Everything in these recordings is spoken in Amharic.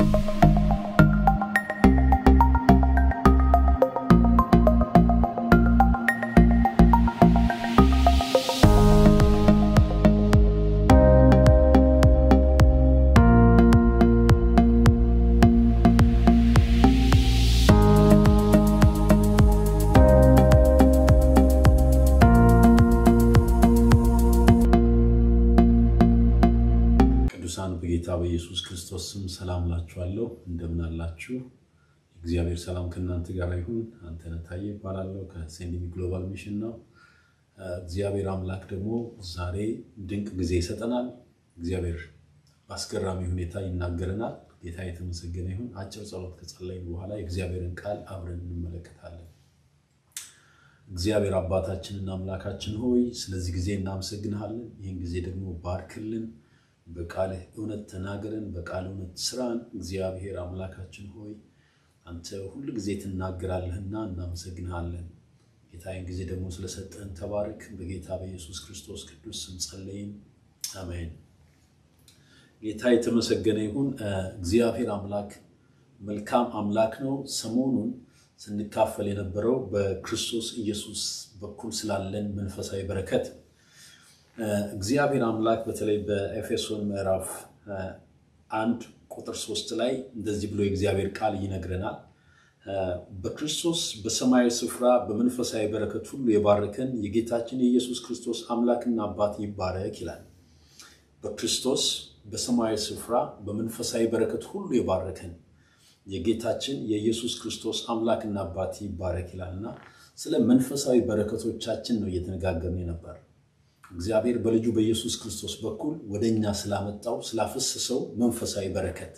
ቅዱሳን በጌታ በኢየሱስ ክርስቶስ ስም ሰላም ላችኋለሁ። እንደምን አላችሁ? እግዚአብሔር ሰላም ከእናንተ ጋር ይሁን። አንተነህ ታዬ እባላለሁ ከሴንዲሚ ግሎባል ሚሽን ነው። እግዚአብሔር አምላክ ደግሞ ዛሬ ድንቅ ጊዜ ይሰጠናል። እግዚአብሔር በአስገራሚ ሁኔታ ይናገረናል። ጌታ የተመሰገነ ይሁን። አጭር ጸሎት ከጸለይን በኋላ የእግዚአብሔርን ቃል አብረን እንመለከታለን። እግዚአብሔር አባታችንና አምላካችን ሆይ ስለዚህ ጊዜ እናመሰግንሃለን። ይህን ጊዜ ደግሞ ባርክልን በቃልህ እውነት ተናገረን፣ በቃል እውነት ስራን። እግዚአብሔር አምላካችን ሆይ አንተ ሁል ጊዜ ትናገራለህና እናመሰግንሃለን። ጌታዬን ጊዜ ደግሞ ስለሰጠን ተባረክ። በጌታ በኢየሱስ ክርስቶስ ቅዱስ ስም ጸለይን፣ አሜን። ጌታ የተመሰገነ ይሁን። እግዚአብሔር አምላክ መልካም አምላክ ነው። ሰሞኑን ስንካፈል የነበረው በክርስቶስ ኢየሱስ በኩል ስላለን መንፈሳዊ በረከት እግዚአብሔር አምላክ በተለይ በኤፌሶን ምዕራፍ አንድ ቁጥር ሶስት ላይ እንደዚህ ብሎ የእግዚአብሔር ቃል ይነግረናል። በክርስቶስ በሰማያዊ ስፍራ በመንፈሳዊ በረከት ሁሉ የባረከን የጌታችን የኢየሱስ ክርስቶስ አምላክና አባት ይባረክ ይላል። በክርስቶስ በሰማያዊ ስፍራ በመንፈሳዊ በረከት ሁሉ የባረከን የጌታችን የኢየሱስ ክርስቶስ አምላክና አባት ይባረክ ይላል እና ስለ መንፈሳዊ በረከቶቻችን ነው እየተነጋገርን ነበር። እግዚአብሔር በልጁ በኢየሱስ ክርስቶስ በኩል ወደ እኛ ስላመጣው ስላፈሰሰው መንፈሳዊ በረከት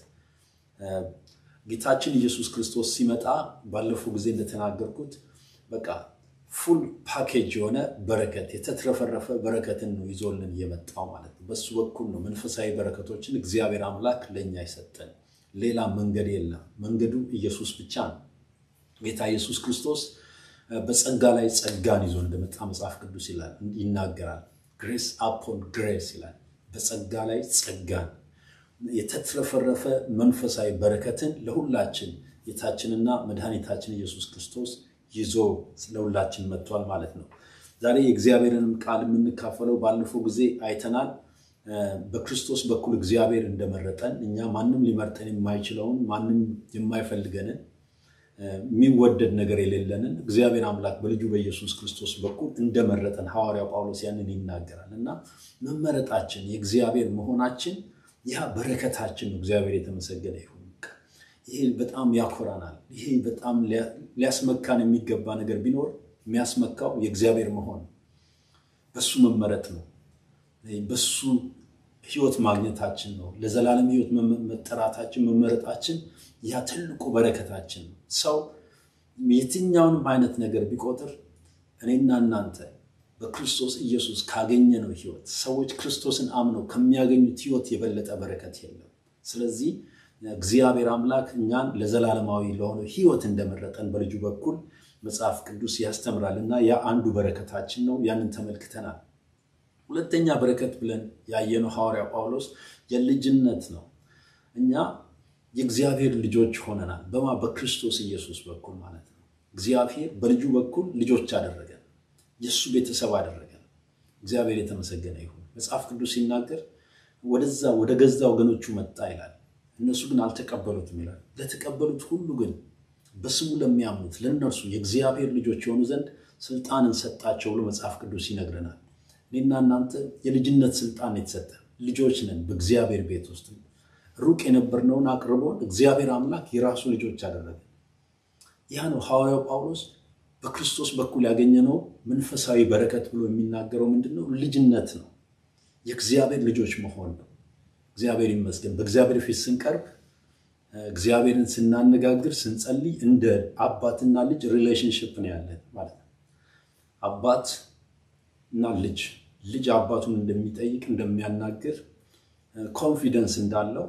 ጌታችን ኢየሱስ ክርስቶስ ሲመጣ ባለፈው ጊዜ እንደተናገርኩት በቃ ፉል ፓኬጅ የሆነ በረከት የተትረፈረፈ በረከትን ነው ይዞልን የመጣው ማለት ነው። በሱ በኩል ነው መንፈሳዊ በረከቶችን እግዚአብሔር አምላክ ለእኛ ይሰጠን። ሌላ መንገድ የለም። መንገዱ ኢየሱስ ብቻ ነው። ጌታ ኢየሱስ ክርስቶስ በጸጋ ላይ ጸጋን ይዞ እንደመጣ መጽሐፍ ቅዱስ ይላል ይናገራል። ግሬስ አፖን ግሬስ ይላል። በጸጋ ላይ ጸጋን የተትረፈረፈ መንፈሳዊ በረከትን ለሁላችን ጌታችንና መድኃኒታችን ኢየሱስ ክርስቶስ ይዞ ለሁላችን መጥቷል ማለት ነው። ዛሬ የእግዚአብሔርንም ቃል የምንካፈለው ባለፈው ጊዜ አይተናል። በክርስቶስ በኩል እግዚአብሔር እንደመረጠን እኛ ማንም ሊመርጠን የማይችለውን ማንም የማይፈልገንን የሚወደድ ነገር የሌለንን እግዚአብሔር አምላክ በልጁ በኢየሱስ ክርስቶስ በኩል እንደመረጠን ሐዋርያው ጳውሎስ ያንን ይናገራል እና መመረጣችን የእግዚአብሔር መሆናችን ያ በረከታችን ነው። እግዚአብሔር የተመሰገነ ይሁን። ይሄ በጣም ያኮራናል። ይሄ በጣም ሊያስመካን የሚገባ ነገር ቢኖር የሚያስመካው የእግዚአብሔር መሆን በሱ መመረጥ ነው። በሱ ህይወት ማግኘታችን ነው። ለዘላለም ህይወት መጠራታችን መመረጣችን ያ ትልቁ በረከታችን ነው። ሰው የትኛውንም አይነት ነገር ቢቆጥር እኔና እናንተ በክርስቶስ ኢየሱስ ካገኘነው ህይወት ሰዎች ክርስቶስን አምነው ከሚያገኙት ህይወት የበለጠ በረከት የለም። ስለዚህ እግዚአብሔር አምላክ እኛን ለዘላለማዊ ለሆነው ህይወት እንደመረጠን በልጁ በኩል መጽሐፍ ቅዱስ ያስተምራል እና ያ አንዱ በረከታችን ነው። ያንን ተመልክተናል። ሁለተኛ በረከት ብለን ያየነው ሐዋርያ ጳውሎስ የልጅነት ነው። እኛ የእግዚአብሔር ልጆች ሆነናል። በማ በክርስቶስ ኢየሱስ በኩል ማለት ነው። እግዚአብሔር በልጁ በኩል ልጆች አደረገን፣ የእሱ ቤተሰብ አደረገን። እግዚአብሔር የተመሰገነ ይሁን። መጽሐፍ ቅዱስ ሲናገር ወደዛ ወደ ገዛ ወገኖቹ መጣ ይላል፣ እነሱ ግን አልተቀበሉትም ይላል። ለተቀበሉት ሁሉ ግን በስሙ ለሚያምኑት ለእነርሱ የእግዚአብሔር ልጆች የሆኑ ዘንድ ስልጣንን ሰጣቸው ብሎ መጽሐፍ ቅዱስ ይነግረናል። እኔና እናንተ የልጅነት ስልጣን የተሰጠ ልጆች ነን። በእግዚአብሔር ቤት ውስጥ ሩቅ የነበርነውን አቅርቦን እግዚአብሔር አምላክ የራሱ ልጆች አደረገ። ያ ነው ሐዋርያው ጳውሎስ በክርስቶስ በኩል ያገኘነው መንፈሳዊ በረከት ብሎ የሚናገረው ምንድን ነው? ልጅነት ነው። የእግዚአብሔር ልጆች መሆን ነው። እግዚአብሔር ይመስገን። በእግዚአብሔር ፊት ስንቀርብ፣ እግዚአብሔርን ስናነጋግር፣ ስንጸልይ እንደ አባትና ልጅ ሪሌሽንሽፕ ነው ያለን ማለት ነው። አባት እና ልጅ ልጅ አባቱን እንደሚጠይቅ እንደሚያናግር ኮንፊደንስ እንዳለው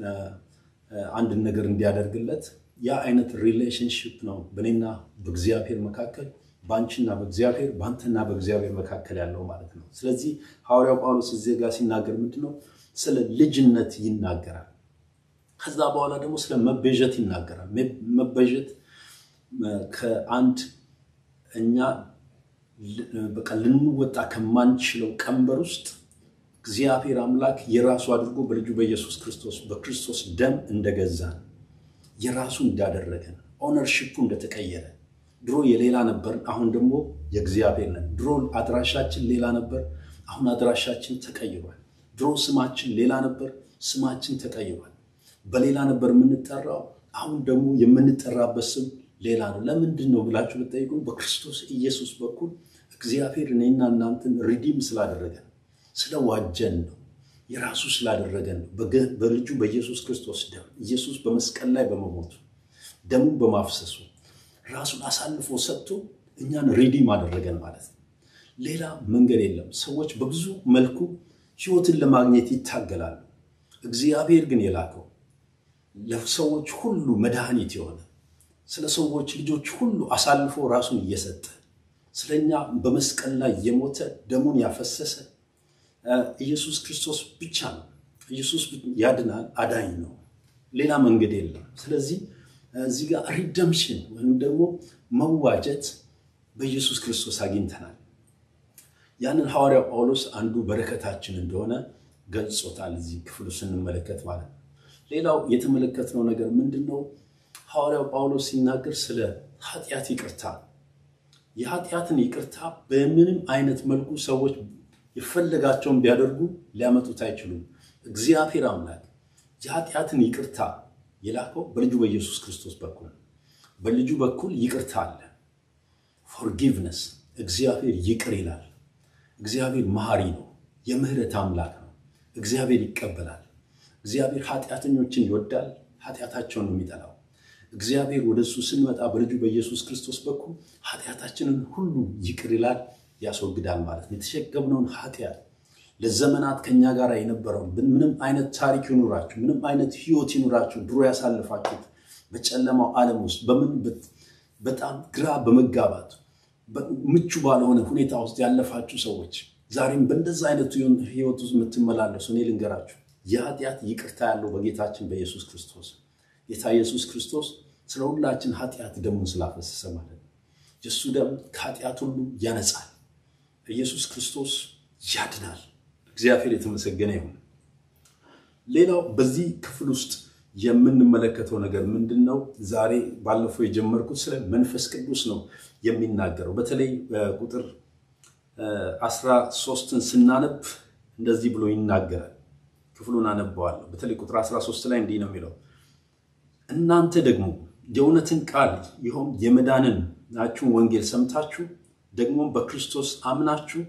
አንድን ነገር እንዲያደርግለት ያ አይነት ሪሌሽንሽፕ ነው በእኔና በእግዚአብሔር መካከል በአንቺና በእግዚአብሔር በአንተና በእግዚአብሔር መካከል ያለው ማለት ነው። ስለዚህ ሐዋርያው ጳውሎስ እዚህ ጋር ሲናገር ምንድን ነው? ስለ ልጅነት ይናገራል። ከዛ በኋላ ደግሞ ስለ መቤዠት ይናገራል። መቤዠት ከአንድ እኛ በቃ ልንወጣ ከማንችለው ቀንበር ውስጥ እግዚአብሔር አምላክ የራሱ አድርጎ በልጁ በኢየሱስ ክርስቶስ በክርስቶስ ደም እንደገዛን የራሱ እንዳደረገን ኦነርሺፑ እንደተቀየረ ድሮ የሌላ ነበር፣ አሁን ደግሞ የእግዚአብሔር ነን። ድሮ አድራሻችን ሌላ ነበር፣ አሁን አድራሻችን ተቀይሯል። ድሮ ስማችን ሌላ ነበር፣ ስማችን ተቀይሯል። በሌላ ነበር የምንጠራው፣ አሁን ደግሞ የምንጠራበት ስም ሌላ ነው። ለምንድን ነው ብላችሁ ብትጠይቁን በክርስቶስ ኢየሱስ በኩል እግዚአብሔር እኔና እናንተን ሪዲም ስላደረገን ስለዋጀን ነው። የራሱ ስላደረገን ነው። በልጁ በኢየሱስ ክርስቶስ ደም ኢየሱስ በመስቀል ላይ በመሞቱ ደሙን በማፍሰሱ ራሱን አሳልፎ ሰጥቶ እኛን ሪዲም አደረገን ማለት ነው። ሌላ መንገድ የለም። ሰዎች በብዙ መልኩ ሕይወትን ለማግኘት ይታገላሉ። እግዚአብሔር ግን የላከው ለሰዎች ሁሉ መድኃኒት የሆነ ስለ ሰዎች ልጆች ሁሉ አሳልፎ ራሱን እየሰጠ ስለኛ በመስቀል ላይ የሞተ ደሙን ያፈሰሰ ኢየሱስ ክርስቶስ ብቻ ነው። ኢየሱስ ያድናል፣ አዳኝ ነው። ሌላ መንገድ የለም። ስለዚህ እዚህ ጋር ሪደምሽን ወይም ደግሞ መዋጀት በኢየሱስ ክርስቶስ አግኝተናል። ያንን ሐዋርያው ጳውሎስ አንዱ በረከታችን እንደሆነ ገልጾታል። እዚህ ክፍሉ ስንመለከት ማለት ነው። ሌላው የተመለከትነው ነገር ምንድን ነው? ሐዋርያው ጳውሎስ ሲናገር ስለ ኃጢአት ይቅርታ፣ የኃጢአትን ይቅርታ በምንም አይነት መልኩ ሰዎች የፈለጋቸውን ቢያደርጉ ሊያመጡት አይችሉም። እግዚአብሔር አምላክ የኃጢአትን ይቅርታ የላከው በልጁ በኢየሱስ ክርስቶስ በኩል ነው። በልጁ በኩል ይቅርታ አለ። ፎርጊቭነስ እግዚአብሔር ይቅር ይላል። እግዚአብሔር መሐሪ ነው። የምህረት አምላክ ነው። እግዚአብሔር ይቀበላል። እግዚአብሔር ኃጢአተኞችን ይወዳል። ኃጢአታቸውን ነው የሚጠላው። እግዚአብሔር ወደ እሱ ስንመጣ በልጁ በኢየሱስ ክርስቶስ በኩል ኃጢአታችንን ሁሉ ይቅር ይላል፣ ያስወግዳል ማለት ነው። የተሸከምነውን ኃጢአት ለዘመናት ከኛ ጋር የነበረውን ምንም አይነት ታሪክ ይኑራችሁ፣ ምንም አይነት ህይወት ይኑራችሁ፣ ድሮ ያሳልፋችሁት በጨለማው ዓለም ውስጥ በምን በጣም ግራ በመጋባት ምቹ ባልሆነ ሁኔታ ውስጥ ያለፋችሁ ሰዎች ዛሬም በእንደዛ አይነቱ ህይወት ውስጥ የምትመላለሱ እኔ ልንገራችሁ የኃጢአት ይቅርታ ያለው በጌታችን በኢየሱስ ክርስቶስ ጌታ ኢየሱስ ክርስቶስ ስለ ሁላችን ኃጢአት ደሙን ስላፈሰሰ ማለት ነው። የእሱ ደም ከኃጢአት ሁሉ ያነጻል። ኢየሱስ ክርስቶስ ያድናል። እግዚአብሔር የተመሰገነ ይሁን። ሌላው በዚህ ክፍል ውስጥ የምንመለከተው ነገር ምንድን ነው? ዛሬ ባለፈው የጀመርኩት ስለ መንፈስ ቅዱስ ነው የሚናገረው። በተለይ ቁጥር አስራ ሶስትን ስናነብ እንደዚህ ብሎ ይናገራል። ክፍሉን አነበዋለሁ። በተለይ ቁጥር 13 ላይ እንዲህ ነው የሚለው እናንተ ደግሞ የእውነትን ቃል ይኸውም የመዳንን ናችሁን ወንጌል ሰምታችሁ ደግሞም በክርስቶስ አምናችሁ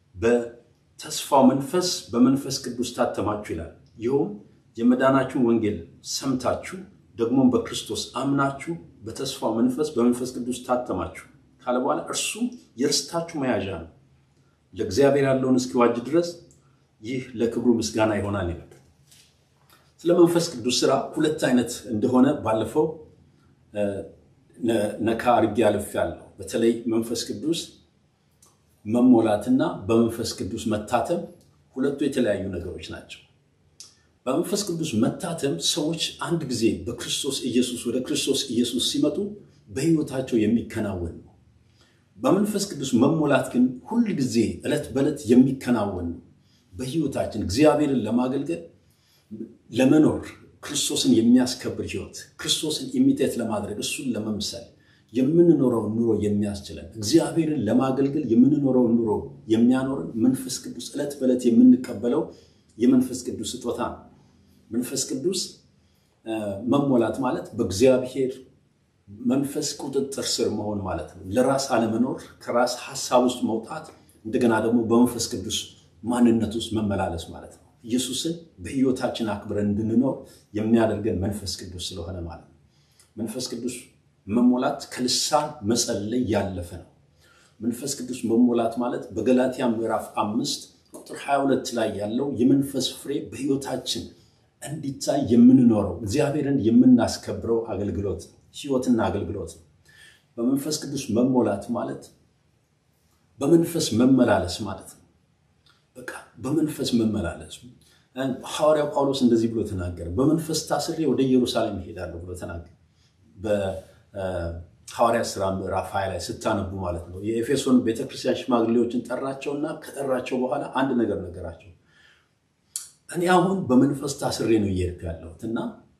በተስፋው መንፈስ በመንፈስ ቅዱስ ታተማችሁ ይላል። ይኸውም የመዳናችሁን ወንጌል ሰምታችሁ ደግሞም በክርስቶስ አምናችሁ በተስፋው መንፈስ በመንፈስ ቅዱስ ታተማችሁ ካለ በኋላ እርሱ የርስታችሁ መያዣ ነው፣ ለእግዚአብሔር ያለውን እስኪዋጅ ድረስ ይህ ለክብሩ ምስጋና ይሆናል ይላል። ስለ መንፈስ ቅዱስ ስራ ሁለት አይነት እንደሆነ ባለፈው ነካ አድርጌ አልፌያለሁ። በተለይ መንፈስ ቅዱስ መሞላትና በመንፈስ ቅዱስ መታተም ሁለቱ የተለያዩ ነገሮች ናቸው። በመንፈስ ቅዱስ መታተም ሰዎች አንድ ጊዜ በክርስቶስ ኢየሱስ ወደ ክርስቶስ ኢየሱስ ሲመጡ በሕይወታቸው የሚከናወን ነው። በመንፈስ ቅዱስ መሞላት ግን ሁል ጊዜ ዕለት በዕለት የሚከናወን ነው። በሕይወታችን እግዚአብሔርን ለማገልገል ለመኖር ክርስቶስን የሚያስከብር ሕይወት ክርስቶስን ኢሚቴት ለማድረግ እሱን ለመምሰል የምንኖረውን ኑሮ የሚያስችለን እግዚአብሔርን ለማገልገል የምንኖረውን ኑሮ የሚያኖርን መንፈስ ቅዱስ ዕለት በዕለት የምንቀበለው የመንፈስ ቅዱስ ስጦታ ነው። መንፈስ ቅዱስ መሞላት ማለት በእግዚአብሔር መንፈስ ቁጥጥር ስር መሆን ማለት ነው። ለራስ አለመኖር፣ ከራስ ሀሳብ ውስጥ መውጣት፣ እንደገና ደግሞ በመንፈስ ቅዱስ ማንነት ውስጥ መመላለስ ማለት ነው። ኢየሱስን በሕይወታችን አክብረን እንድንኖር የሚያደርገን መንፈስ ቅዱስ ስለሆነ ማለት ነው። መንፈስ ቅዱስ መሞላት ከልሳን መጸለይ ያለፈ ነው። መንፈስ ቅዱስ መሞላት ማለት በገላትያ ምዕራፍ አምስት ቁጥር 22 ላይ ያለው የመንፈስ ፍሬ በሕይወታችን እንዲታይ የምንኖረው እግዚአብሔርን የምናስከብረው አገልግሎት ሕይወትና አገልግሎት ነው። በመንፈስ ቅዱስ መሞላት ማለት በመንፈስ መመላለስ ማለት ነው። በቃ በመንፈስ መመላለስ ሐዋርያው ጳውሎስ እንደዚህ ብሎ ተናገረ። በመንፈስ ታስሬ ወደ ኢየሩሳሌም እሄዳለሁ ብሎ ተናገረ። በሐዋርያት ሥራ ምዕራፍ ሀያ ላይ ስታነቡ ማለት ነው። የኤፌሶን ቤተክርስቲያን ሽማግሌዎችን ጠራቸውና ከጠራቸው በኋላ አንድ ነገር ነገራቸው። እኔ አሁን በመንፈስ ታስሬ ነው እየሄድኩ ያለሁት እና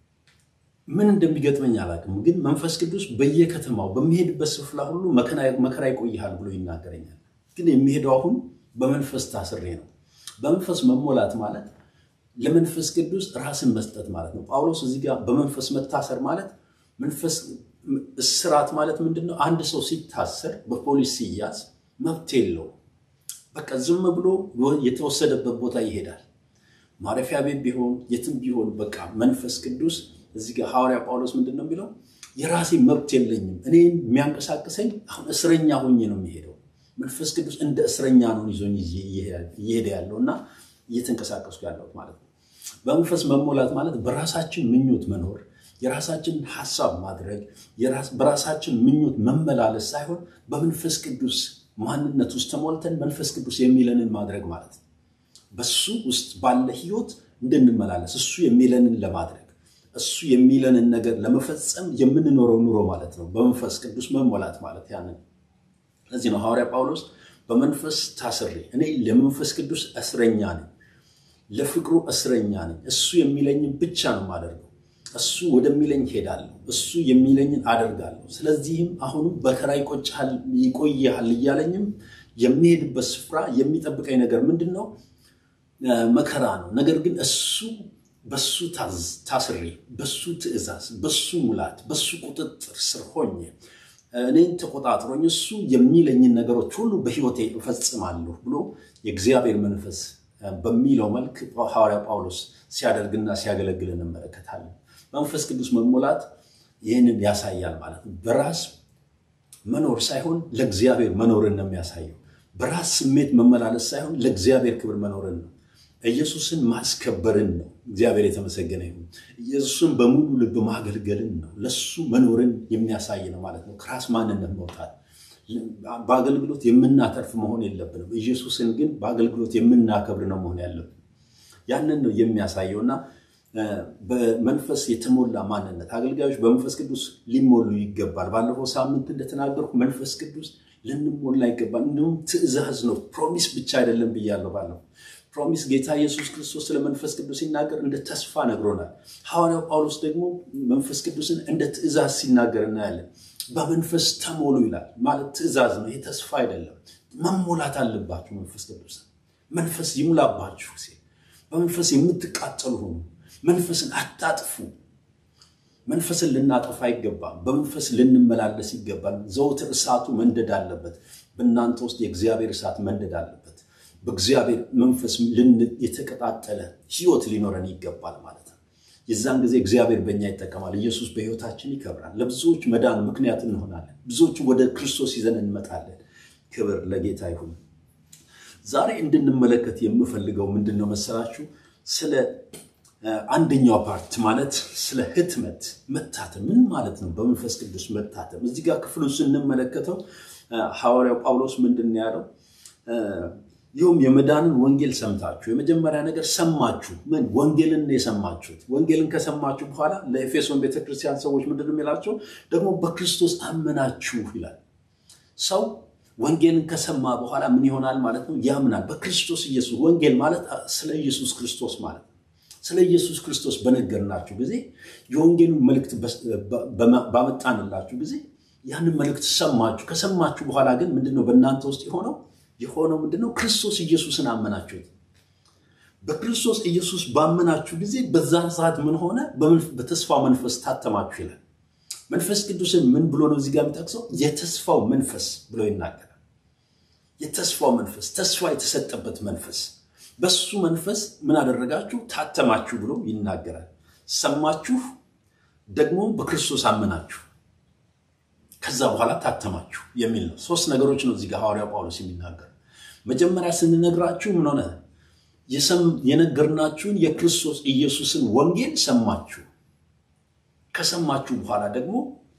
ምን እንደሚገጥመኝ አላውቅም፣ ግን መንፈስ ቅዱስ በየከተማው በሚሄድበት ስፍራ ሁሉ መከራ ይቆይሃል ብሎ ይናገረኛል። ግን የሚሄደው አሁን በመንፈስ ታስሬ ነው። በመንፈስ መሞላት ማለት ለመንፈስ ቅዱስ ራስን መስጠት ማለት ነው። ጳውሎስ እዚህ ጋር በመንፈስ መታሰር ማለት መንፈስ እስራት ማለት ምንድን ነው? አንድ ሰው ሲታሰር በፖሊስ ሲያዝ መብት የለው። በቃ ዝም ብሎ የተወሰደበት ቦታ ይሄዳል። ማረፊያ ቤት ቢሆን የትም ቢሆን በቃ መንፈስ ቅዱስ እዚህ ጋር ሐዋርያ ጳውሎስ ምንድን ነው የሚለው? የራሴ መብት የለኝም። እኔ የሚያንቀሳቅሰኝ አሁን እስረኛ ሆኜ ነው የሚሄደው። መንፈስ ቅዱስ እንደ እስረኛ ነው ይዞኝ እየሄደ ያለው እና እየተንቀሳቀስኩ ያለሁት ማለት ነው። በመንፈስ መሞላት ማለት በራሳችን ምኞት መኖር፣ የራሳችን ሀሳብ ማድረግ፣ በራሳችን ምኞት መመላለስ ሳይሆን በመንፈስ ቅዱስ ማንነት ውስጥ ተሞልተን መንፈስ ቅዱስ የሚለንን ማድረግ ማለት ነው። በሱ ውስጥ ባለ ህይወት እንድንመላለስ እሱ የሚለንን ለማድረግ እሱ የሚለንን ነገር ለመፈጸም የምንኖረው ኑሮ ማለት ነው። በመንፈስ ቅዱስ መሞላት ማለት ያንን ለዚህ ነው ሐዋርያ ጳውሎስ በመንፈስ ታስሬ እኔ ለመንፈስ ቅዱስ እስረኛ ነኝ፣ ለፍቅሩ እስረኛ ነኝ። እሱ የሚለኝን ብቻ ነው የማደርገው። እሱ ወደሚለኝ ሄዳለሁ፣ እሱ የሚለኝን አደርጋለሁ። ስለዚህም አሁንም በከራ ይቆይሃል እያለኝም የሚሄድበት ስፍራ የሚጠብቀኝ ነገር ምንድን ነው? መከራ ነው። ነገር ግን እሱ በሱ ታስሬ በሱ ትእዛዝ፣ በሱ ሙላት፣ በሱ ቁጥጥር ስር ሆኜ እኔን ተቆጣጥሮኝ እሱ የሚለኝን ነገሮች ሁሉ በሕይወቴ እፈጽማለሁ ብሎ የእግዚአብሔር መንፈስ በሚለው መልክ ሐዋርያ ጳውሎስ ሲያደርግና ሲያገለግል እንመለከታለን። መንፈስ ቅዱስ መሞላት ይህንን ያሳያል ማለት ነው። በራስ መኖር ሳይሆን ለእግዚአብሔር መኖርን ነው የሚያሳየው። በራስ ስሜት መመላለስ ሳይሆን ለእግዚአብሔር ክብር መኖርን ነው። ኢየሱስን ማስከበርን ነው። እግዚአብሔር የተመሰገነ ይሁን። ኢየሱስን በሙሉ ልብ ማገልገልን ነው። ለሱ መኖርን የሚያሳይ ነው ማለት ነው። ከራስ ማንነት መውጣት በአገልግሎት የምናተርፍ መሆን የለብንም። ኢየሱስን ግን በአገልግሎት የምናከብር ነው መሆን ያለብን። ያንን ነው የሚያሳየው እና በመንፈስ የተሞላ ማንነት አገልጋዮች በመንፈስ ቅዱስ ሊሞሉ ይገባል። ባለፈው ሳምንት እንደተናገርኩ መንፈስ ቅዱስ ልንሞላ ይገባል። እንዲሁም ትእዛዝ ነው፣ ፕሮሚስ ብቻ አይደለም ብያለሁ ባለፈው ፕሮሚስ ጌታ ኢየሱስ ክርስቶስ ስለ መንፈስ ቅዱስ ሲናገር እንደ ተስፋ ነግሮናል። ሐዋርያው ጳውሎስ ደግሞ መንፈስ ቅዱስን እንደ ትእዛዝ ሲናገር እናያለን። በመንፈስ ተሞሉ ይላል። ማለት ትእዛዝ ነው፣ ይህ ተስፋ አይደለም። መሞላት አለባችሁ መንፈስ ቅዱስ መንፈስ ይሙላባችሁ ሲል በመንፈስ የምትቃጠሉ ሆኑ። መንፈስን አታጥፉ። መንፈስን ልናጠፋ አይገባም። በመንፈስ ልንመላለስ ይገባል። ዘውትር እሳቱ መንደድ አለበት። በእናንተ ውስጥ የእግዚአብሔር እሳት መንደድ አለበት። በእግዚአብሔር መንፈስ የተቀጣጠለ ሕይወት ሊኖረን ይገባል ማለት ነው። የዛን ጊዜ እግዚአብሔር በእኛ ይጠቀማል። ኢየሱስ በሕይወታችን ይከብራል። ለብዙዎች መዳን ምክንያት እንሆናለን። ብዙዎች ወደ ክርስቶስ ይዘን እንመጣለን። ክብር ለጌታ ይሁን። ዛሬ እንድንመለከት የምፈልገው ምንድን ነው መሰላችሁ? ስለ አንደኛው ፓርት ማለት ስለ ህትመት መታተም ምን ማለት ነው? በመንፈስ ቅዱስ መታተም። እዚህ ጋር ክፍሉን ስንመለከተው ሐዋርያው ጳውሎስ ምንድን ነው ያለው? ይኸውም የመዳንን ወንጌል ሰምታችሁ የመጀመሪያ ነገር ሰማችሁ። ምን ወንጌልን የሰማችሁት? ወንጌልን ከሰማችሁ በኋላ ለኤፌሶን ቤተክርስቲያን ሰዎች ምንድን ነው የሚላቸው? ደግሞ በክርስቶስ አመናችሁ ይላል። ሰው ወንጌልን ከሰማ በኋላ ምን ይሆናል ማለት ነው? ያምናል በክርስቶስ ኢየሱስ። ወንጌል ማለት ስለ ኢየሱስ ክርስቶስ ማለት ነው። ስለ ኢየሱስ ክርስቶስ በነገርናችሁ ጊዜ የወንጌሉን መልእክት ባመጣንላችሁ ጊዜ ያንን መልእክት ሰማችሁ። ከሰማችሁ በኋላ ግን ምንድነው በእናንተ ውስጥ የሆነው የሆነው ምንድነው? ክርስቶስ ኢየሱስን አመናችሁት። በክርስቶስ ኢየሱስ ባመናችሁ ጊዜ በዛን ሰዓት ምን ሆነ? በተስፋ መንፈስ ታተማችሁ ይላል። መንፈስ ቅዱስን ምን ብሎ ነው እዚህ ጋር የሚጠቅሰው? የተስፋው መንፈስ ብሎ ይናገራል። የተስፋው መንፈስ፣ ተስፋ የተሰጠበት መንፈስ በሱ መንፈስ ምን አደረጋችሁ? ታተማችሁ ብሎ ይናገራል። ሰማችሁ፣ ደግሞ በክርስቶስ አመናችሁ፣ ከዛ በኋላ ታተማችሁ የሚል ነው። ሶስት ነገሮች ነው እዚህ ጋር ሐዋርያው ጳውሎስ የሚናገር። መጀመሪያ ስንነግራችሁ ምን ሆነ? የነገርናችሁን የክርስቶስ ኢየሱስን ወንጌል ሰማችሁ። ከሰማችሁ በኋላ ደግሞ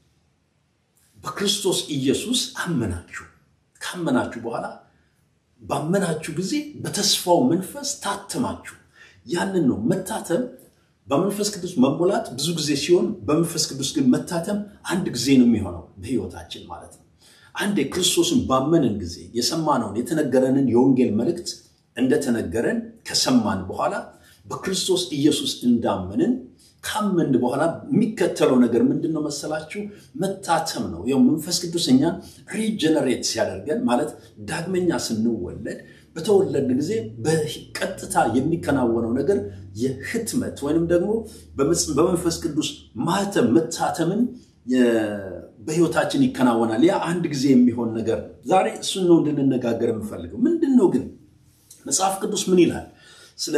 በክርስቶስ ኢየሱስ አመናችሁ። ካመናችሁ በኋላ ባመናችሁ ጊዜ በተስፋው መንፈስ ታተማችሁ። ያንን ነው መታተም። በመንፈስ ቅዱስ መሞላት ብዙ ጊዜ ሲሆን፣ በመንፈስ ቅዱስ ግን መታተም አንድ ጊዜ ነው የሚሆነው በሕይወታችን ማለት ነው። አንድ ክርስቶስን ባመንን ጊዜ የሰማነውን የተነገረንን የወንጌል መልእክት እንደተነገረን ከሰማን በኋላ በክርስቶስ ኢየሱስ እንዳመንን ካመን በኋላ የሚከተለው ነገር ምንድን ነው መሰላችሁ? መታተም ነው። ያው መንፈስ ቅዱስ እኛን ሪጀነሬት ሲያደርገን ማለት ዳግመኛ ስንወለድ በተወለድ ጊዜ በቀጥታ የሚከናወነው ነገር የህትመት ወይንም ደግሞ በመንፈስ ቅዱስ ማህተም መታተምን በህይወታችን ይከናወናል። ያ አንድ ጊዜ የሚሆን ነገር ነው። ዛሬ እሱን ነው እንድንነጋገር የምፈልገው። ምንድን ነው ግን መጽሐፍ ቅዱስ ምን ይላል ስለ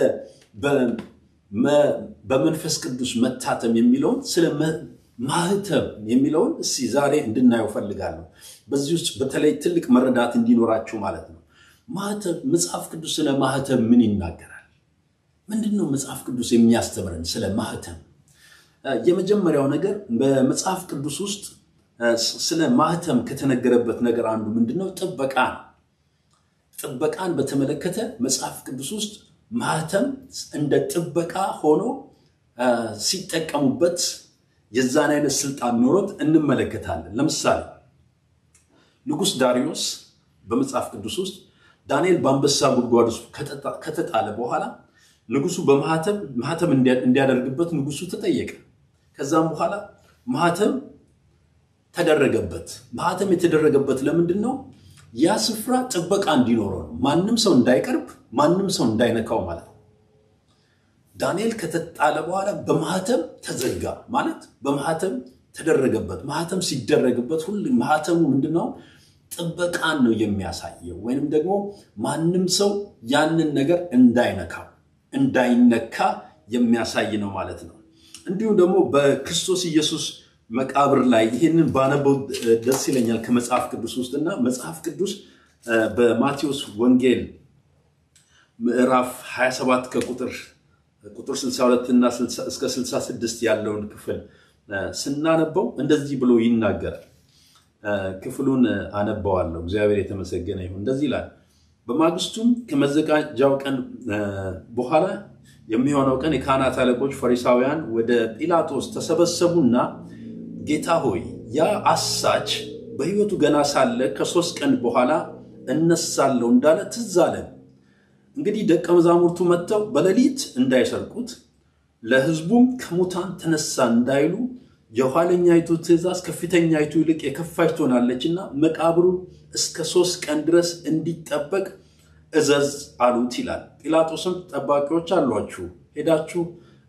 በመንፈስ ቅዱስ መታተም የሚለውን ስለ ማህተም የሚለውን እስኪ ዛሬ እንድናየው ፈልጋለሁ። በዚህ ውስጥ በተለይ ትልቅ መረዳት እንዲኖራችሁ ማለት ነው። ማህተም መጽሐፍ ቅዱስ ስለ ማህተም ምን ይናገራል? ምንድን ነው መጽሐፍ ቅዱስ የሚያስተምረን ስለ ማህተም? የመጀመሪያው ነገር በመጽሐፍ ቅዱስ ውስጥ ስለ ማህተም ከተነገረበት ነገር አንዱ ምንድን ነው? ጥበቃ ነው። ጥበቃን በተመለከተ መጽሐፍ ቅዱስ ውስጥ ማህተም እንደ ጥበቃ ሆኖ ሲጠቀሙበት የዛን አይነት ስልጣን ኖሮት እንመለከታለን። ለምሳሌ ንጉሥ ዳሪዮስ በመጽሐፍ ቅዱስ ውስጥ ዳንኤል በአንበሳ ጉድጓድ ውስጥ ከተጣለ በኋላ ንጉሱ በማህተም ማህተም እንዲያደርግበት ንጉሱ ተጠየቀ። ከዛም በኋላ ማህተም ተደረገበት። ማህተም የተደረገበት ለምንድን ነው? ያ ስፍራ ጥበቃ እንዲኖረው ነው። ማንም ሰው እንዳይቀርብ፣ ማንም ሰው እንዳይነካው ማለት ነው። ዳንኤል ከተጣለ በኋላ በማህተም ተዘጋ ማለት በማህተም ተደረገበት። ማህተም ሲደረግበት ሁሉ ማህተሙ ምንድን ነው? ጥበቃን ነው የሚያሳየው፣ ወይንም ደግሞ ማንም ሰው ያንን ነገር እንዳይነካው እንዳይነካ የሚያሳይ ነው ማለት ነው። እንዲሁም ደግሞ በክርስቶስ ኢየሱስ መቃብር ላይ ይህንን ባነበው ደስ ይለኛል ከመጽሐፍ ቅዱስ ውስጥ እና መጽሐፍ ቅዱስ በማቴዎስ ወንጌል ምዕራፍ 27 ከቁጥር ቁጥር 62 እና እስከ 66 ያለውን ክፍል ስናነበው እንደዚህ ብሎ ይናገራል። ክፍሉን አነባዋለሁ። እግዚአብሔር የተመሰገነ ይሁን። እንደዚህ ይላል። በማግስቱም ከመዘጋጃው ቀን በኋላ የሚሆነው ቀን የካህናት አለቆች ፈሪሳውያን ወደ ጲላጦስ ተሰበሰቡና ጌታ ሆይ ያ አሳች በሕይወቱ ገና ሳለ ከሦስት ቀን በኋላ እነሳለሁ እንዳለ ትዝ አለን። እንግዲህ ደቀ መዛሙርቱ መጥተው በሌሊት እንዳይሰርቁት ለሕዝቡም ከሙታን ተነሳ እንዳይሉ የኋለኛይቱ ትእዛዝ ከፊተኛይቱ ይልቅ የከፋች ትሆናለችና መቃብሩ እስከ ሦስት ቀን ድረስ እንዲጠበቅ እዘዝ አሉት ይላል። ጲላጦስም ጠባቂዎች አሏችሁ፣ ሄዳችሁ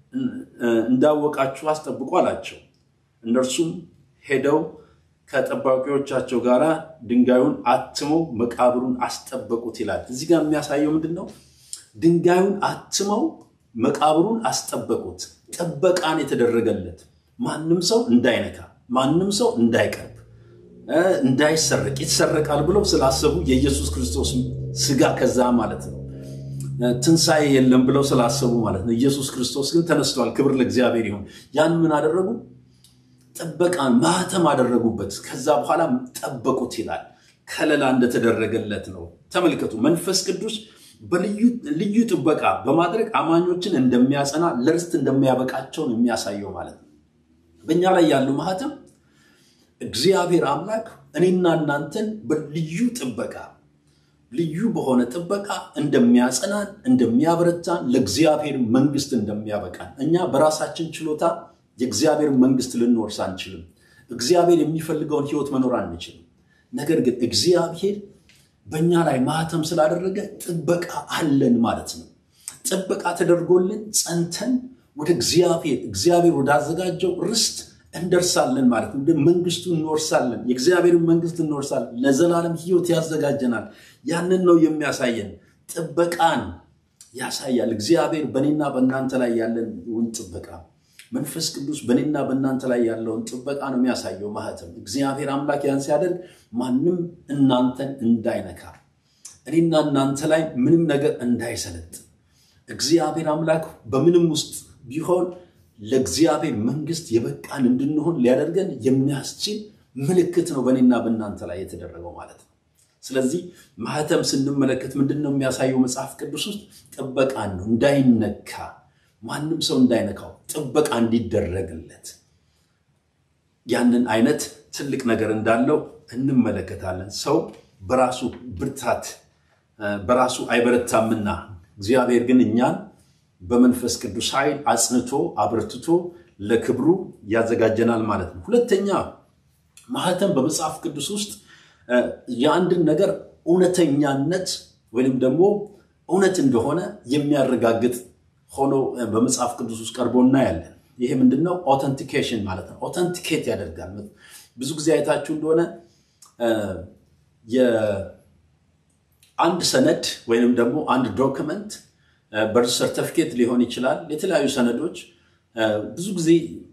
እንዳወቃችሁ አስጠብቁ አላቸው። እነርሱም ሄደው ከጠባቂዎቻቸው ጋር ድንጋዩን አትመው መቃብሩን አስጠበቁት ይላል። እዚህ ጋር የሚያሳየው ምንድን ነው? ድንጋዩን አትመው መቃብሩን አስጠበቁት። ጥበቃን የተደረገለት ማንም ሰው እንዳይነካ፣ ማንም ሰው እንዳይቀርብ፣ እንዳይሰረቅ ይሰረቃል ብለው ስላሰቡ የኢየሱስ ክርስቶስ ስጋ ከዛ ማለት ነው ትንሣኤ የለም ብለው ስላሰቡ ማለት ነው። ኢየሱስ ክርስቶስ ግን ተነስቷል። ክብር ለእግዚአብሔር ይሁን። ያን ምን አደረጉ? ጥበቃን ማህተም አደረጉበት። ከዛ በኋላ ጠበቁት ይላል። ከለላ እንደተደረገለት ነው። ተመልከቱ። መንፈስ ቅዱስ በልዩ ጥበቃ በማድረግ አማኞችን እንደሚያጸና ለርስት እንደሚያበቃቸው ነው የሚያሳየው ማለት ነው። በእኛ ላይ ያለው ማህተም እግዚአብሔር አምላክ እኔና እናንተን በልዩ ጥበቃ ልዩ በሆነ ጥበቃ እንደሚያጸናን እንደሚያበረታን ለእግዚአብሔር መንግስት እንደሚያበቃን እኛ በራሳችን ችሎታ የእግዚአብሔር መንግስት ልንወርስ አንችልም። እግዚአብሔር የሚፈልገውን ህይወት መኖር አንችልም። ነገር ግን እግዚአብሔር በእኛ ላይ ማህተም ስላደረገ ጥበቃ አለን ማለት ነው። ጥበቃ ተደርጎልን ጸንተን ወደ እግዚአብሔር እግዚአብሔር ወዳዘጋጀው ርስት እንደርሳለን ማለት ነው። መንግስቱ እንወርሳለን። የእግዚአብሔርን መንግስት እንወርሳለን። ለዘላለም ህይወት ያዘጋጀናል። ያንን ነው የሚያሳየን። ጥበቃን ያሳያል። እግዚአብሔር በእኔና በእናንተ ላይ ያለውን ጥበቃ መንፈስ ቅዱስ በእኔና በእናንተ ላይ ያለውን ጥበቃ ነው የሚያሳየው ማህተም። እግዚአብሔር አምላክ ያን ሲያደርግ ማንም እናንተን እንዳይነካ፣ እኔና እናንተ ላይ ምንም ነገር እንዳይሰለጥ እግዚአብሔር አምላክ በምንም ውስጥ ቢሆን ለእግዚአብሔር መንግስት የበቃን እንድንሆን ሊያደርገን የሚያስችል ምልክት ነው በእኔና በእናንተ ላይ የተደረገው ማለት ነው። ስለዚህ ማህተም ስንመለከት ምንድን ነው የሚያሳየው? መጽሐፍ ቅዱስ ውስጥ ጥበቃን ነው እንዳይነካ ማንም ሰው እንዳይነካው ጥበቃ እንዲደረግለት ያንን አይነት ትልቅ ነገር እንዳለው እንመለከታለን። ሰው በራሱ ብርታት በራሱ አይበረታምና እግዚአብሔር ግን እኛን በመንፈስ ቅዱስ ኃይል አጽንቶ አብርትቶ ለክብሩ ያዘጋጀናል ማለት ነው። ሁለተኛ ማህተም በመጽሐፍ ቅዱስ ውስጥ የአንድን ነገር እውነተኛነት ወይም ደግሞ እውነት እንደሆነ የሚያረጋግጥ ሆኖ በመጽሐፍ ቅዱስ ውስጥ ቀርቦ እናያለን። ይሄ ምንድነው? ኦተንቲኬሽን ማለት ነው። ኦተንቲኬት ያደርጋል። ብዙ ጊዜ አይታችሁ እንደሆነ የአንድ ሰነድ ወይንም ደግሞ አንድ ዶክመንት በርዝ ሰርተፊኬት ሊሆን ይችላል። የተለያዩ ሰነዶች ብዙ ጊዜ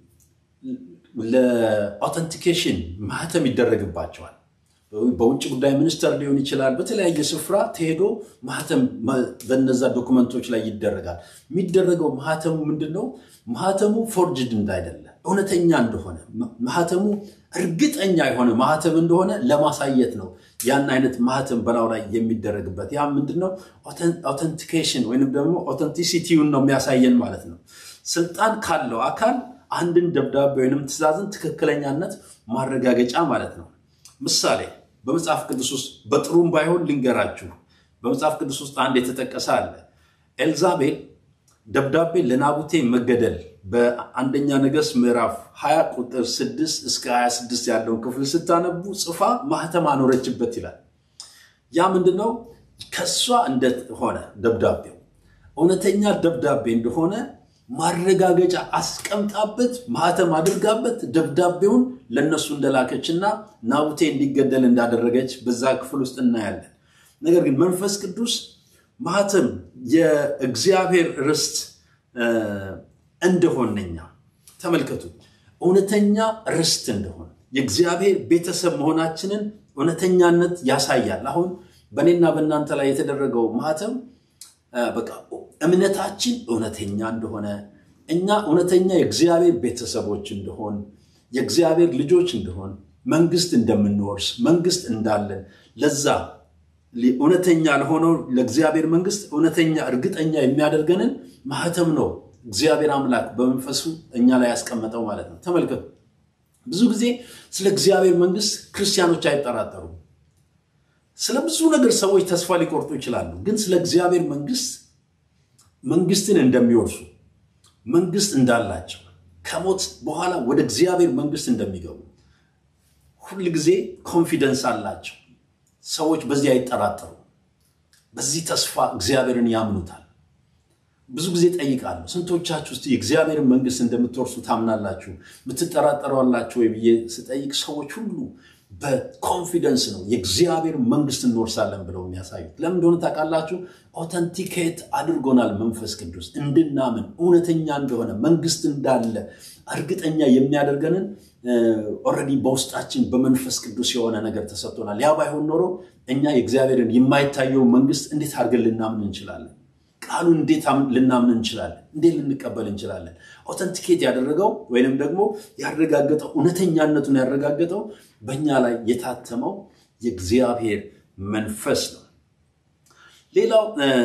ለኦተንቲኬሽን ማህተም ይደረግባቸዋል። በውጭ ጉዳይ ሚኒስቴር ሊሆን ይችላል። በተለያየ ስፍራ ተሄዶ ማህተም በነዛ ዶክመንቶች ላይ ይደረጋል። የሚደረገው ማህተሙ ምንድን ነው? ማህተሙ ፎርጅድ እንዳይደለ እውነተኛ እንደሆነ ማህተሙ እርግጠኛ የሆነ ማህተም እንደሆነ ለማሳየት ነው ያን አይነት ማህተም በላው ላይ የሚደረግበት። ያ ምንድነው? ኦተንቲኬሽን ወይንም ደግሞ ኦተንቲሲቲውን ነው የሚያሳየን ማለት ነው። ስልጣን ካለው አካል አንድን ደብዳቤ ወይንም ትእዛዝን ትክክለኛነት ማረጋገጫ ማለት ነው። ምሳሌ በመጽሐፍ ቅዱስ ውስጥ በጥሩም ባይሆን ልንገራችሁ። በመጽሐፍ ቅዱስ ውስጥ አንድ የተጠቀሰ አለ። ኤልዛቤል ደብዳቤ ለናቡቴ መገደል በአንደኛ ነገሥት ምዕራፍ 20 ቁጥር 6 እስከ 26 ያለውን ክፍል ስታነቡ ጽፋ ማህተም አኖረችበት ይላል። ያ ምንድነው? ከሷ እንደሆነ ደብዳቤው እውነተኛ ደብዳቤ እንደሆነ ማረጋገጫ አስቀምጣበት ማህተም አድርጋበት ደብዳቤውን ለእነሱ እንደላከችና ናቡቴ እንዲገደል እንዳደረገች በዛ ክፍል ውስጥ እናያለን። ነገር ግን መንፈስ ቅዱስ ማህተም የእግዚአብሔር ርስት እንደሆነኛ ተመልከቱ። እውነተኛ ርስት እንደሆነ የእግዚአብሔር ቤተሰብ መሆናችንን እውነተኛነት ያሳያል። አሁን በእኔና በእናንተ ላይ የተደረገው ማህተም በቃ እምነታችን እውነተኛ እንደሆነ እኛ እውነተኛ የእግዚአብሔር ቤተሰቦች እንደሆን የእግዚአብሔር ልጆች እንደሆን መንግስት እንደምንወርስ መንግስት እንዳለን ለዛ እውነተኛ ለሆነው ለእግዚአብሔር መንግስት እውነተኛ እርግጠኛ የሚያደርገንን ማህተም ነው እግዚአብሔር አምላክ በመንፈሱ እኛ ላይ ያስቀመጠው ማለት ነው። ተመልከቱ። ብዙ ጊዜ ስለ እግዚአብሔር መንግስት ክርስቲያኖች አይጠራጠሩም። ስለ ብዙ ነገር ሰዎች ተስፋ ሊቆርጡ ይችላሉ። ግን ስለ እግዚአብሔር መንግስት መንግስትን እንደሚወርሱ መንግስት እንዳላቸው ከሞት በኋላ ወደ እግዚአብሔር መንግስት እንደሚገቡ ሁል ጊዜ ኮንፊደንስ አላቸው። ሰዎች በዚህ አይጠራጠሩ። በዚህ ተስፋ እግዚአብሔርን ያምኑታል። ብዙ ጊዜ ጠይቃለሁ፣ ስንቶቻችሁ ውስጥ የእግዚአብሔርን መንግስት እንደምትወርሱ ታምናላችሁ? የምትጠራጠሩ አላችሁ ወይ ብዬ ስጠይቅ ሰዎች ሁሉ በኮንፊደንስ ነው የእግዚአብሔር መንግስት እንወርሳለን ብለው የሚያሳዩት። ለምን እንደሆነ ታውቃላችሁ? ኦተንቲኬት አድርጎናል። መንፈስ ቅዱስ እንድናምን እውነተኛ እንደሆነ መንግስት እንዳለ እርግጠኛ የሚያደርገንን ኦልሬዲ በውስጣችን በመንፈስ ቅዱስ የሆነ ነገር ተሰጥቶናል። ያ ባይሆን ኖሮ እኛ የእግዚአብሔርን የማይታየው መንግስት እንዴት አድርገን ልናምን እንችላለን? ቃሉን እንዴት ልናምን እንችላለን? እንዴት ልንቀበል እንችላለን? ኦተንቲኬት ያደረገው ወይንም ደግሞ ያረጋገጠው እውነተኛነቱን ያረጋገጠው በእኛ ላይ የታተመው የእግዚአብሔር መንፈስ ነው። ሌላው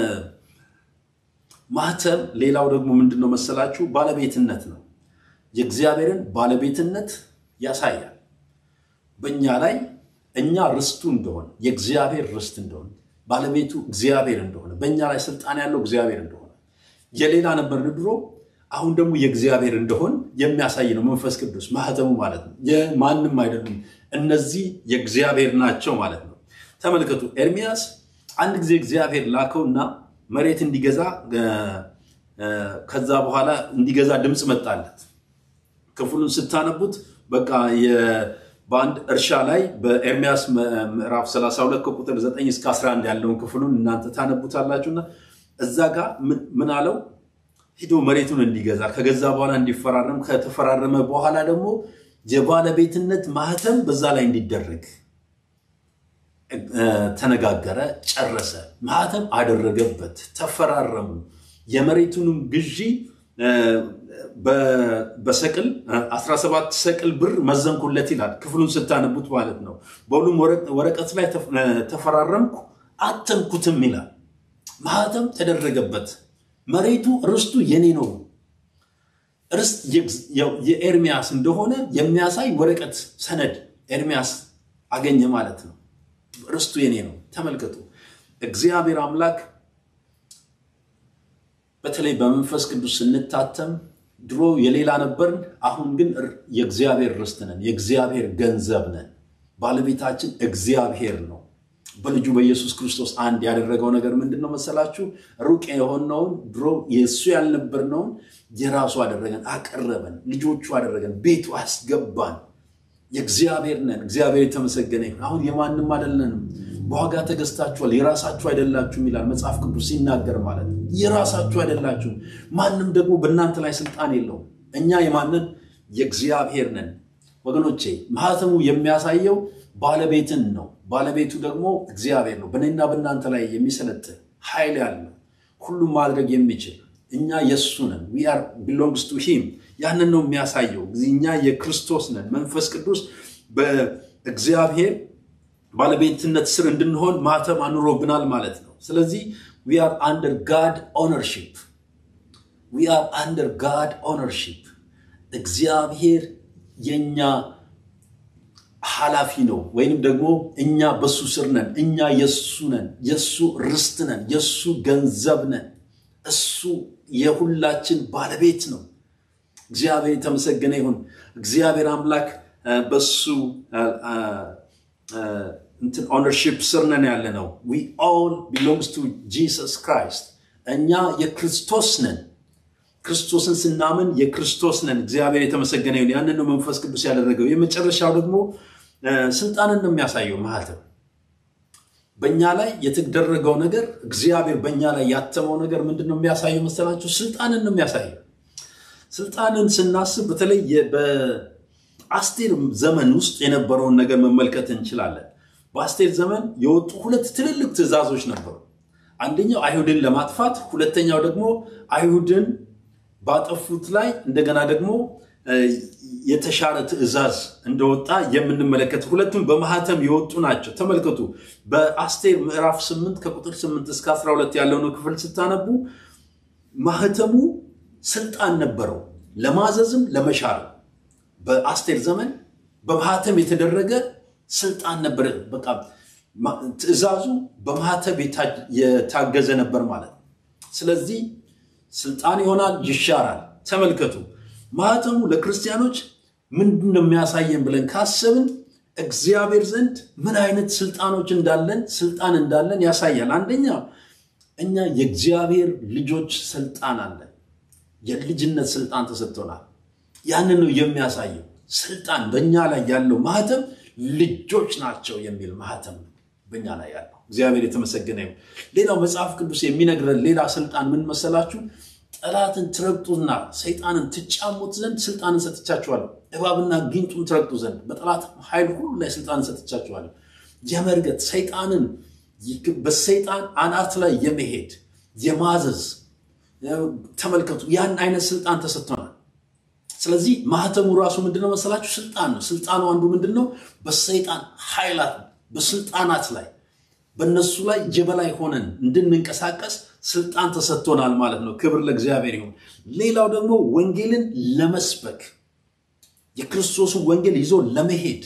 ማህተም፣ ሌላው ደግሞ ምንድን ነው መሰላችሁ? ባለቤትነት ነው። የእግዚአብሔርን ባለቤትነት ያሳያል በእኛ ላይ እኛ ርስቱ እንደሆነ የእግዚአብሔር ርስት እንደሆነ ባለቤቱ እግዚአብሔር እንደሆነ በእኛ ላይ ስልጣን ያለው እግዚአብሔር እንደሆነ የሌላ ነበር ድሮ፣ አሁን ደግሞ የእግዚአብሔር እንደሆን የሚያሳይ ነው መንፈስ ቅዱስ ማህተሙ ማለት ነው። የማንም አይደሉም፣ እነዚህ የእግዚአብሔር ናቸው ማለት ነው። ተመልከቱ፣ ኤርሚያስ አንድ ጊዜ እግዚአብሔር ላከውና መሬት እንዲገዛ ከዛ በኋላ እንዲገዛ ድምፅ መጣለት። ክፍሉን ስታነቡት በቃ በአንድ እርሻ ላይ በኤርሚያስ ምዕራፍ 32 ከቁጥር 9 እስከ 11 ያለውን ክፍሉን እናንተ ታነቡታላችሁና እዛ ጋር ምን አለው? ሂዶ መሬቱን እንዲገዛ ከገዛ በኋላ እንዲፈራረም ከተፈራረመ በኋላ ደግሞ የባለቤትነት ማህተም በዛ ላይ እንዲደረግ ተነጋገረ፣ ጨረሰ። ማህተም አደረገበት፣ ተፈራረሙ። የመሬቱንም ግዢ በሰቅል 17 ሰቅል ብር መዘንኩለት ይላል። ክፍሉን ስታነቡት ማለት ነው። በሁሉም ወረቀት ላይ ተፈራረምኩ አተምኩትም ይላል። ማህተም ተደረገበት። መሬቱ ርስቱ የኔ ነው ርስት የኤርሚያስ እንደሆነ የሚያሳይ ወረቀት ሰነድ ኤርሚያስ አገኘ ማለት ነው። ርስቱ የኔ ነው። ተመልከቱ፣ እግዚአብሔር አምላክ በተለይ በመንፈስ ቅዱስ ስንታተም ድሮ የሌላ ነበርን፣ አሁን ግን የእግዚአብሔር ርስት ነን፣ የእግዚአብሔር ገንዘብ ነን። ባለቤታችን እግዚአብሔር ነው። በልጁ በኢየሱስ ክርስቶስ አንድ ያደረገው ነገር ምንድን ነው መሰላችሁ? ሩቅ የሆነውን ድሮ የእሱ ያልነበርነውን የራሱ አደረገን፣ አቀረበን፣ ልጆቹ አደረገን፣ ቤቱ አስገባን። የእግዚአብሔር ነን። እግዚአብሔር የተመሰገነ ይሁን። አሁን የማንም አይደለንም። በዋጋ ተገዝታችኋል፣ የራሳችሁ አይደላችሁም ይላል መጽሐፍ ቅዱስ ሲናገር ማለት ነው። የራሳችሁ አይደላችሁም። ማንም ደግሞ በእናንተ ላይ ስልጣን የለውም። እኛ የማንን የእግዚአብሔር ነን። ወገኖቼ ማህተሙ የሚያሳየው ባለቤትን ነው። ባለቤቱ ደግሞ እግዚአብሔር ነው። በእኔና በእናንተ ላይ የሚሰለጥን ኃይል ያለው ሁሉም ማድረግ የሚችል እኛ የእሱ ነን። ዊ አር ቢሎንግስ ቱ ሂም። ያንን ነው የሚያሳየው። እኛ የክርስቶስ ነን። መንፈስ ቅዱስ በእግዚአብሔር ባለቤትነት ስር እንድንሆን ማህተም አኑሮብናል ማለት ነው። ስለዚህ ዊ አር አንደር ጋድ ኦነርሺፕ ዊ አር አንደር ጋድ ኦነርሺፕ እግዚአብሔር የኛ ኃላፊ ነው። ወይንም ደግሞ እኛ በሱ ስር ነን። እኛ የሱ ነን። የሱ ርስት ነን። የሱ ገንዘብ ነን። እሱ የሁላችን ባለቤት ነው። እግዚአብሔር የተመሰገነ ይሁን። እግዚአብሔር አምላክ በሱ እንትን ኦነርሺፕ ስር ነን ያለ ነው። ዊ ኦል ቢሎንግስ ቱ ጂሰስ ክራይስት። እኛ የክርስቶስ ነን። ክርስቶስን ስናምን የክርስቶስ ነን። እግዚአብሔር የተመሰገነ ይሁን። ያንን ነው መንፈስ ቅዱስ ያደረገው። የመጨረሻው ደግሞ ስልጣንን ነው የሚያሳየው ማህተም በእኛ ላይ የተደረገው ነገር እግዚአብሔር በእኛ ላይ ያተመው ነገር ምንድን ነው የሚያሳየው መሰላችሁ? ስልጣንን ነው የሚያሳየው። ስልጣንን ስናስብ በተለይ በአስቴር ዘመን ውስጥ የነበረውን ነገር መመልከት እንችላለን። በአስቴር ዘመን የወጡ ሁለት ትልልቅ ትእዛዞች ነበሩ። አንደኛው አይሁድን ለማጥፋት፣ ሁለተኛው ደግሞ አይሁድን ባጠፉት ላይ እንደገና ደግሞ የተሻረ ትእዛዝ እንደወጣ የምንመለከት ሁለቱም በማህተም የወጡ ናቸው። ተመልከቱ። በአስቴር ምዕራፍ 8 ከቁጥር 8 እስከ 12 ያለውን ክፍል ስታነቡ ማህተሙ ስልጣን ነበረው ለማዘዝም ለመሻር። በአስቴር ዘመን በማህተም የተደረገ ስልጣን ነበረ። በቃ ትእዛዙ በማህተም የታገዘ ነበር ማለት ነው። ስለዚህ ስልጣን ይሆናል፣ ይሻራል። ተመልከቱ ማህተሙ ለክርስቲያኖች ምንድን ነው የሚያሳየን ብለን ካሰብን እግዚአብሔር ዘንድ ምን አይነት ስልጣኖች እንዳለን ስልጣን እንዳለን ያሳያል። አንደኛ እኛ የእግዚአብሔር ልጆች ስልጣን አለን። የልጅነት ስልጣን ተሰጥቶናል። ያንን ነው የሚያሳየው። ስልጣን በእኛ ላይ ያለው ማህተም ልጆች ናቸው የሚል ማህተም ነው በእኛ ላይ ያለው። እግዚአብሔር የተመሰገነ ይሁን። ሌላው መጽሐፍ ቅዱስ የሚነግረን ሌላ ስልጣን ምን መሰላችሁ? ጠላትን ትረግጡና ሰይጣንን ትጫሙት ዘንድ ስልጣንን ሰጥቻችኋለሁ። እባብና ጊንጡን ትረግጡ ዘንድ በጠላት ኃይል ሁሉ ላይ ስልጣንን ሰጥቻችኋለሁ። የመርገጥ ሰይጣንን በሰይጣን አናት ላይ የመሄድ የማዘዝ ተመልከቱ፣ ያን አይነት ስልጣን ተሰጥቶናል። ስለዚህ ማህተሙ ራሱ ምንድነው መሰላችሁ? ስልጣን ነው። ስልጣኑ አንዱ ምንድን ነው? በሰይጣን ኃይላት በስልጣናት ላይ በእነሱ ላይ የበላይ ሆነን እንድንንቀሳቀስ ስልጣን ተሰጥቶናል ማለት ነው። ክብር ለእግዚአብሔር ይሁን። ሌላው ደግሞ ወንጌልን ለመስበክ የክርስቶስን ወንጌል ይዞ ለመሄድ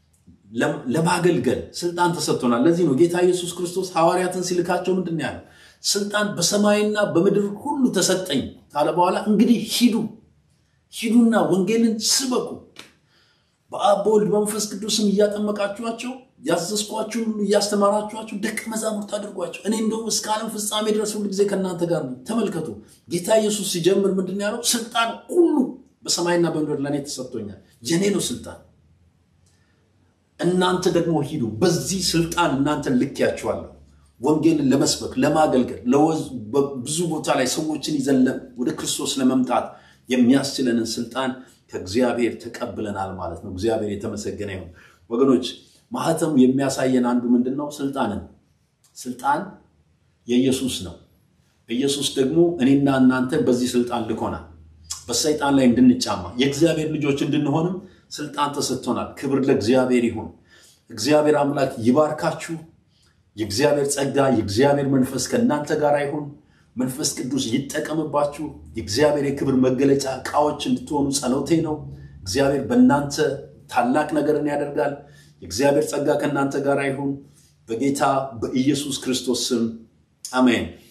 ለማገልገል ስልጣን ተሰጥቶናል። ለዚህ ነው ጌታ ኢየሱስ ክርስቶስ ሐዋርያትን ሲልካቸው ምንድን ያለው? ስልጣን በሰማይና በምድር ሁሉ ተሰጠኝ ካለ በኋላ እንግዲህ ሂዱ ሂዱና ወንጌልን ስበኩ በአብ በወልድ በመንፈስ ቅዱስም እያጠመቃችኋቸው ያዘዝኳችሁ ሁሉ እያስተማራችኋቸው ደቀ መዛሙርት አድርጓቸው እኔ እንደውም እስከ ዓለም ፍጻሜ ድረስ ሁሉ ጊዜ ከእናንተ ጋር ነው። ተመልከቱ ጌታ ኢየሱስ ሲጀምር ምንድን ያለው? ስልጣን ሁሉ በሰማይና በምድር ለእኔ ተሰጥቶኛል፣ የኔ ነው ስልጣን። እናንተ ደግሞ ሂዱ፣ በዚህ ስልጣን እናንተን ልኬያችኋለሁ፣ ወንጌልን ለመስበክ ለማገልገል፣ ብዙ ቦታ ላይ ሰዎችን ይዘን ወደ ክርስቶስ ለመምጣት የሚያስችለንን ስልጣን ከእግዚአብሔር ተቀብለናል ማለት ነው። እግዚአብሔር የተመሰገነ ይሁን ወገኖች። ማህተሙ የሚያሳየን አንዱ ምንድን ነው? ስልጣንን ስልጣን የኢየሱስ ነው። ኢየሱስ ደግሞ እኔና እናንተን በዚህ ስልጣን ልኮናል። በሰይጣን ላይ እንድንጫማ የእግዚአብሔር ልጆች እንድንሆንም ስልጣን ተሰጥቶናል። ክብር ለእግዚአብሔር ይሁን። እግዚአብሔር አምላክ ይባርካችሁ። የእግዚአብሔር ጸጋ፣ የእግዚአብሔር መንፈስ ከእናንተ ጋር ይሁን። መንፈስ ቅዱስ ይጠቀምባችሁ። የእግዚአብሔር የክብር መገለጫ ዕቃዎች እንድትሆኑ ጸሎቴ ነው። እግዚአብሔር በእናንተ ታላቅ ነገርን ያደርጋል። የእግዚአብሔር ጸጋ ከእናንተ ጋር ይሁን። በጌታ በኢየሱስ ክርስቶስ ስም አሜን።